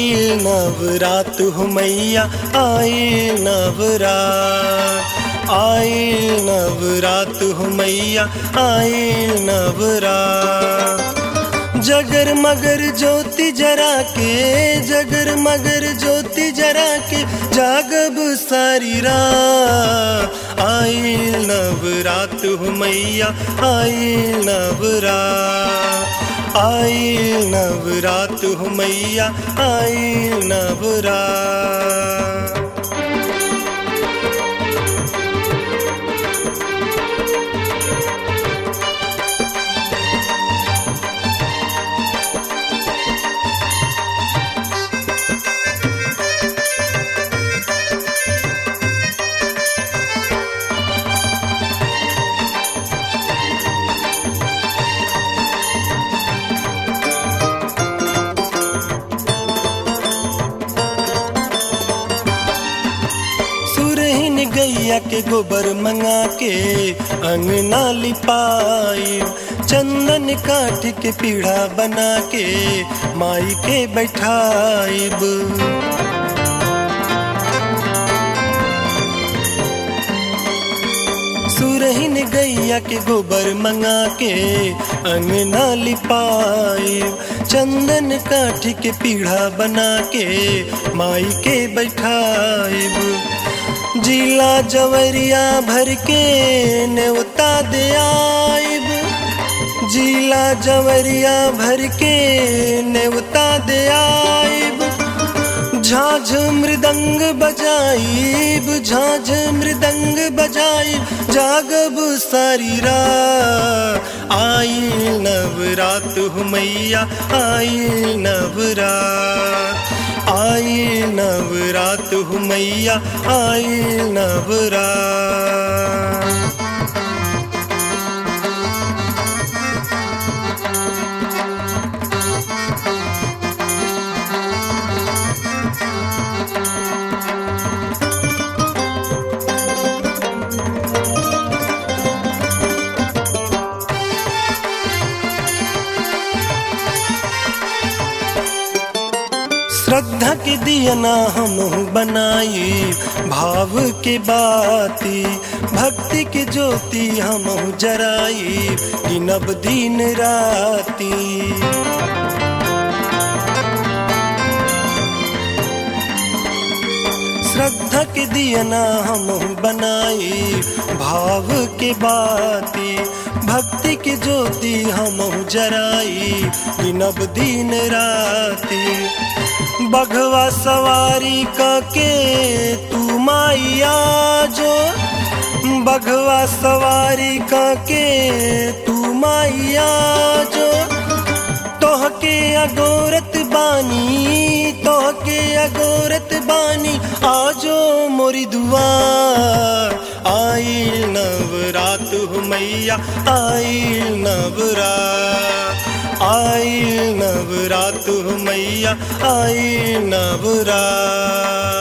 आई नवरात हो मैया आई नवरात आई नवरात हो मैया आई नवरात जगर मगर ज्योति जरा के जगर मगर ज्योति जरा के जागब सारी रात आई नवरात हो मैया आई नवरात आई नवरात हो मैया आई नवरात सुरहिन गैया के गोबर मंगा के अंगना लिपाई चंदन काठ के पीढ़ा बना के माई के बैठाइब सुरहिन गैया के गोबर मंगा के अंगना लिपाई चंदन काठ के पीढ़ा बना के माई के बैठाइब जिला जवरिया भर के नेवता दे आइब जिला जवरिया भर के नेवता दे आइब झाझ मृदंग बजाइब झाझ मृदंग बजाइब जागब सारी रात आई नवरात हो मैया आई नवरात आई नवरात हो मैया आई नवरात श्रद्धा के दिया ना हम बनाई भाव के बाती भक्ति के ज्योति हम जराई गिनब दिन राती श्रद्धा के दिया ना हम बनाई भाव के बाती भक्ति के ज्योति हम जराई गिनब दिन राती बघवा सवारी के तू माइया जो बघवा सवारी के तू माइया जो तोहके अगोरत बानी तोहके अगोरत बानी आजो मोरी दुआ आई नवरात हो मैया आई नवरात आई नवरात हो मैया आई नवरात